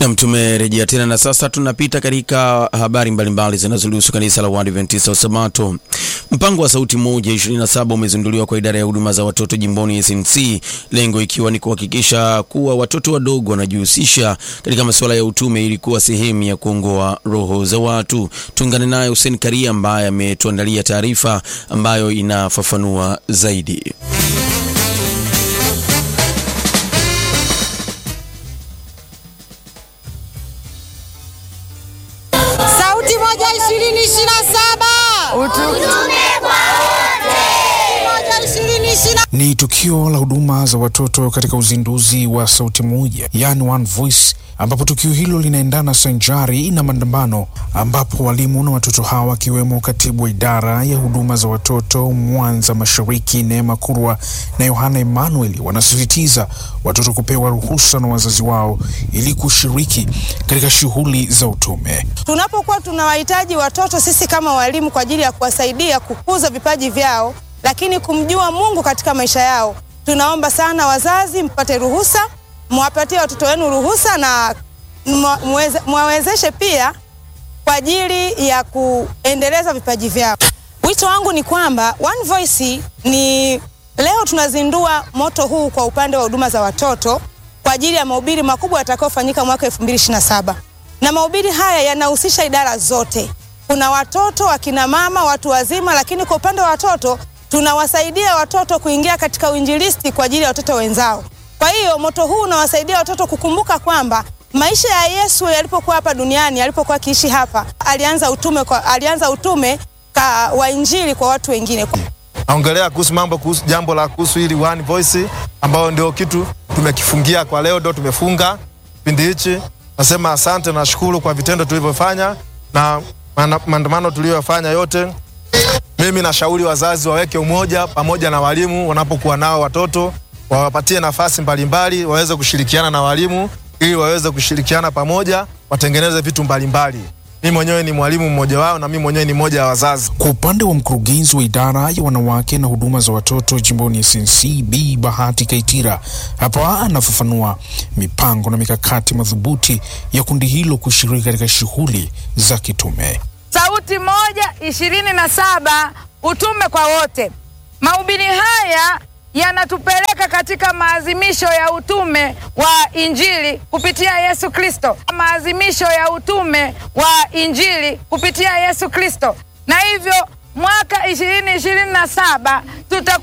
Nam, tumerejea tena na sasa tunapita katika habari mbalimbali zinazohusu kanisa la Waadventista wa Sabato. Mpango wa Sauti Moja 27 umezinduliwa kwa idara ya huduma za watoto jimboni SNC, lengo ikiwa ni kuhakikisha kuwa watoto wadogo wanajihusisha katika masuala ya utume ili kuwa sehemu ya kuongoa roho za watu. Tuungane naye Hussein Karia ambaye ametuandalia taarifa ambayo inafafanua zaidi. Sauti moja ishirini ishirini na saba moja ishirini ishirini Ni tukio la huduma za watoto katika uzinduzi wa Sauti Moja, yani One Voice, ambapo tukio hilo linaendana sanjari na maandamano, ambapo walimu na watoto hawa wakiwemo katibu wa idara ya huduma za watoto Mwanza Mashariki Neema Kurwa na Yohana Emmanuel wanasisitiza watoto kupewa ruhusa na wazazi wao ili kushiriki katika shughuli za utume. Tunapokuwa tunawahitaji watoto sisi kama walimu kwa ajili ya kuwasaidia kukuza vipaji vyao, lakini kumjua Mungu katika maisha yao, tunaomba sana wazazi mpate ruhusa, mwapatie watoto wenu ruhusa na mwa- mweze- mwawezeshe pia kwa ajili ya kuendeleza vipaji vyao. Wito wangu ni kwamba One Voice ni leo tunazindua moto huu kwa upande wa huduma za watoto kwa ajili ya mahubiri makubwa yatakayofanyika mwaka 2027 na mahubiri haya yanahusisha idara zote. Kuna watoto, akina mama, watu wazima, lakini kwa upande wa watoto tunawasaidia watoto kuingia katika uinjilisti kwa ajili ya watoto wenzao. Kwa hiyo moto huu unawasaidia watoto kukumbuka kwamba maisha ya Yesu yalipokuwa hapa duniani, alipokuwa akiishi hapa, alianza utume kwa, alianza utume ka, wa injili kwa watu wengine. naongelea kuhusu mambo kuhusu jambo la kuhusu hili One Voice ambayo ndio kitu tumekifungia kwa leo, ndio tumefunga kipindi hichi. Nasema asante, nashukuru kwa vitendo tulivyofanya na maana- maandamano tuliyofanya yote. Mimi nashauri wazazi waweke umoja pamoja na walimu wanapokuwa nao watoto, wawapatie nafasi mbalimbali, waweze kushirikiana na walimu ili waweze kushirikiana pamoja, watengeneze vitu mbalimbali. Mimi mwenyewe ni mwalimu mmoja wao na mimi mwenyewe ni mmoja wa wazazi. Kwa upande wa mkurugenzi wa idara ya wanawake na huduma za watoto jimboni SNC B Bahati Kaitira, hapa anafafanua mipango na mikakati madhubuti ya kundi hilo kushiriki katika shughuli za kitume. Sauti moja ishirini na saba utume kwa wote. Mahubiri haya yanatupeleka katika maazimisho ya utume wa Injili kupitia Yesu Kristo, maazimisho ya utume wa Injili kupitia Yesu Kristo, na hivyo mwaka ishirini ishirini na saba tuta